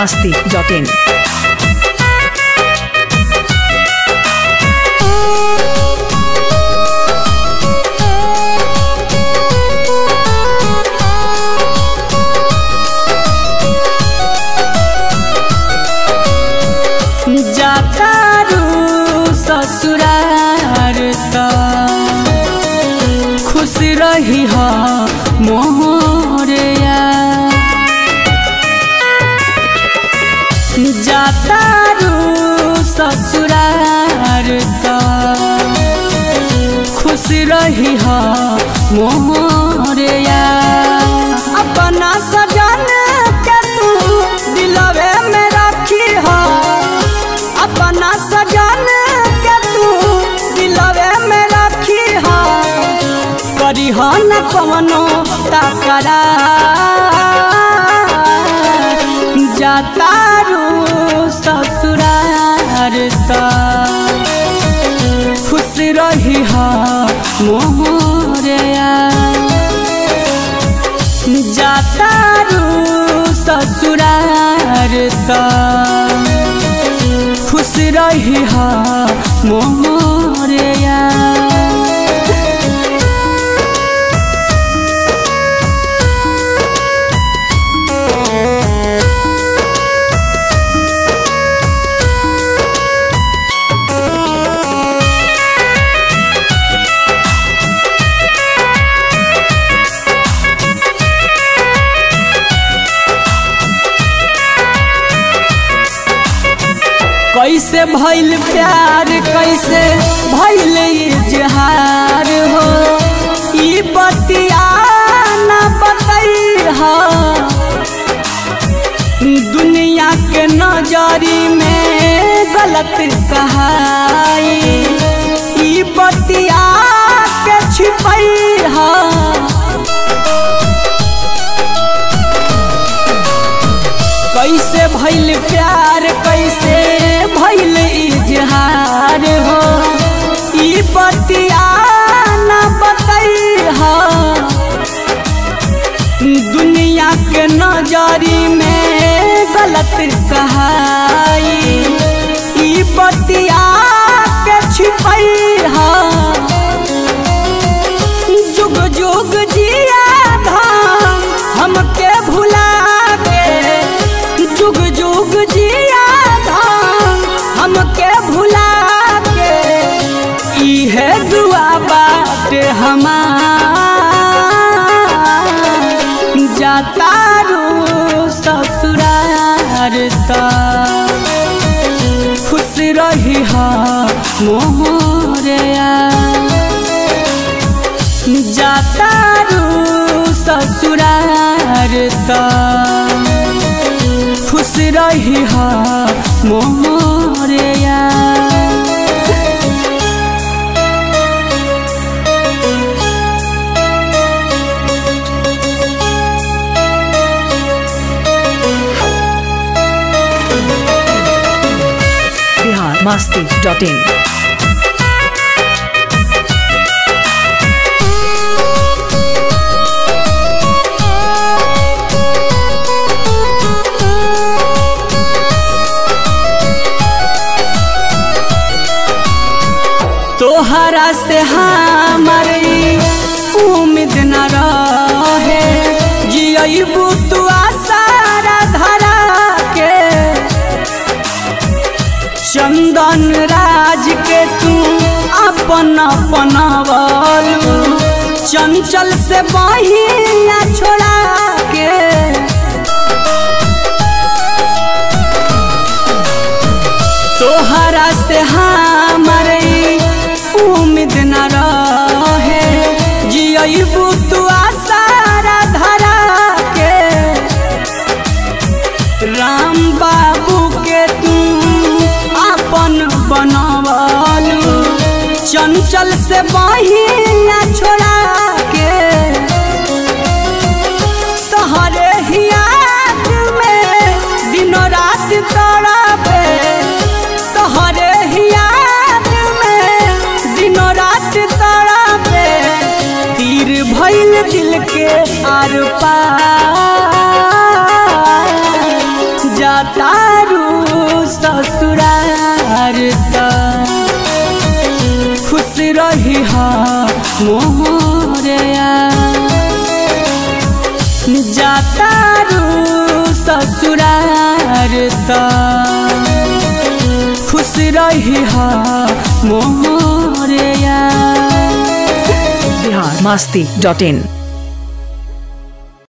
masti.in. जातारू ससुरार त खुश रही ह मोहरिया जातारू ससुरार त खुश रही ह मोहरिया अपना सजन के तू दिलवे में रखी ह अपना सजन के तू दिलवे में रखी ह करी ह न कवनो तकरा जातारू ससुरार त खुश रही ह मोहरिया जातारू ससुरार त खुश रही ह मोहरिया कैसे भइल प्यार कैसे भइल इजहार हो ई बतिया ना बतैहा दुनिया के नजरी में गलत कहाई ई बतिया के छिपैहा कैसे भइल प्यार कैसे भइल इजहार हो ई बतिया ना बतैहा दुनिया के नजरी में गलत कहाई ई बतिया के छिपैहा जुग जुग जिया धाम हमके भुला के जुग जुग जिया धाम हमके भुला के इहे दुआ बाटे हमार जातारू ससुरार त खुश रही ह मोहरिया जातारू ससुरार त खुश रही ह मोहरिया Bihar masti.in. तोहरा से हमारी उम्मीद न रहे जियबू तू आसारा धरा के चंदन राज के तू अपन अपन बोलू चंचल से बहिया छोड़ा के तोहरा से हमारे उम्मीद न रहे जियबू तू आसारा धरा के राम बाबू के तू अपन बनवलू चंचल से बहिया छोड़ा के तोहरे ही याद में दिनों रात तड़पे तोहरे ही याद में दिनों रात तड़पे तीर भइल दिल के आर पार जा जातारू ससुरार त खुश रही हा मोहरिया जातारू ससुरार त खुश रही हा मोहरिया बिहार मस्ती डॉट इन